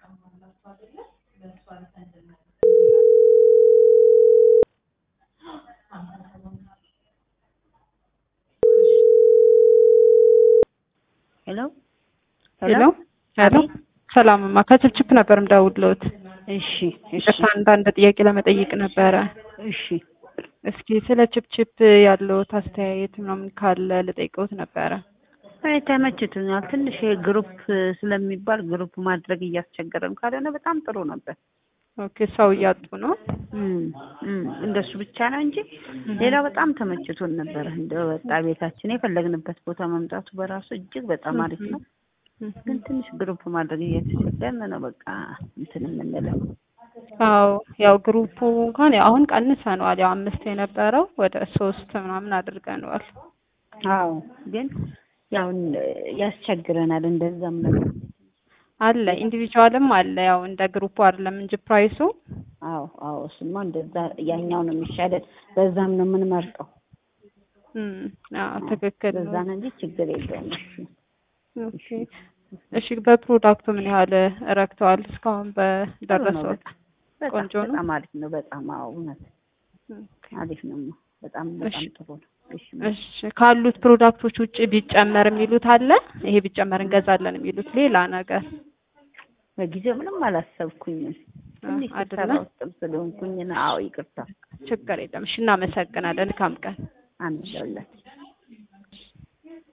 ሄሎ ሄሎ ሄሎ ሰላምማ ከችፕችፕ ነበር የምደውልልዎት። እሺ እሺ ይቅርታ አንዳንድ ጥያቄ ለመጠየቅ ነበረ። እሺ እስኪ ስለ ችፕችፕ ያለዎት አስተያየት ምናምን ካለ ልጠይቅዎት ነበረ። እኔ ተመችቶኛል። ትንሽ ይሄ ግሩፕ ስለሚባል ግሩፕ ማድረግ እያስቸገረን ካልሆነ በጣም ጥሩ ነበር። ኦኬ ሰው እያጡ ነው። እም እም እንደሱ ብቻ ነው እንጂ ሌላ በጣም ተመችቶን ነበር። እንደ ወጣ ቤታችን የፈለግንበት ቦታ መምጣቱ በራሱ እጅግ በጣም አሪፍ ነው። ግን ትንሽ ግሩፕ ማድረግ እየተቸገርን ነው። በቃ እንትን የምንለው አዎ ያው ግሩፑ እንኳን ያው አሁን ቀንሰነዋል። ያው አምስት የነበረው ወደ ሶስት ምናምን አድርገነዋል። አዎ ግን ያው ያስቸግረናል። እንደዛም ነው አለ ኢንዲቪጁዋልም አለ። ያው እንደ ግሩፑ አይደለም እንጂ ፕራይሱ አዎ አዎ እሱማ እንደዛ ያኛው ነው የሚሻለን። በዛም ነው የምንመርጠው። እም አዎ ትክክል በዛ ነው። ነው እንጂ ችግር የለውም። እሺ ኦኬ እሺ በፕሮዳክቱ ምን ያህል ረክተዋል? እስካሁን ጥሩ ነው በደረሰው በጣም በጣም ቆንጆ ነው? በጣም አሪፍ ነው። በጣም አዎ እውነት ኦኬ። አሪፍ ነው። በጣም እሺ በጣም ጥሩ ነው። እሺ እሺ ካሉት ፕሮዳክቶች ውጭ ቢጨመር የሚሉት አለ? ይሄ ቢጨመር እንገዛለን የሚሉት ሌላ ነገር በጊዜው ምንም አላሰብኩኝም። ትንሽ ስራ አይደለም? ውስጥም ስለሆንኩኝ ነው። አዎ ይቅርታ። ችግር የለም። እሺ እናመሰግናለን። መልካም ቀን። አንድ ለሁለት